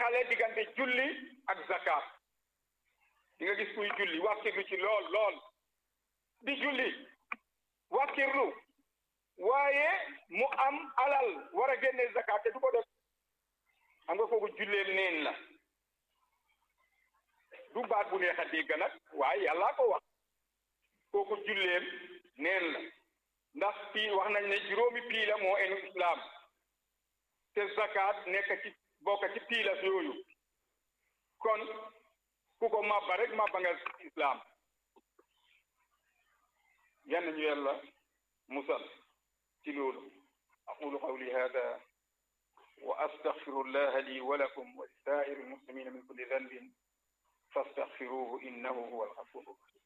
teqale diggante julli ak zakat di nga gis kuy julli wàkkirlu ci lool lool di julli wàkkirlu waaye mu am alal war a génne zakat te du ko def xam nga kooku julleem neen la du baat bu neex a dégg nag waaye yàllaa ko wax kooku julleem neen la ndax pii wax nañ ne juróomi pii la moo enu islam te zakat nekk ci bokk ci piilas yooyu kon ku ko mabba rek mabba nga islam yan ñu yàlla musal ci loolu aqulu qawli hada wa astaghfiru allaha li wa lakum wa li saa'iri almuslimina min kulli dhanbin fastaghfiruhu innahu huwa alghafuru rahim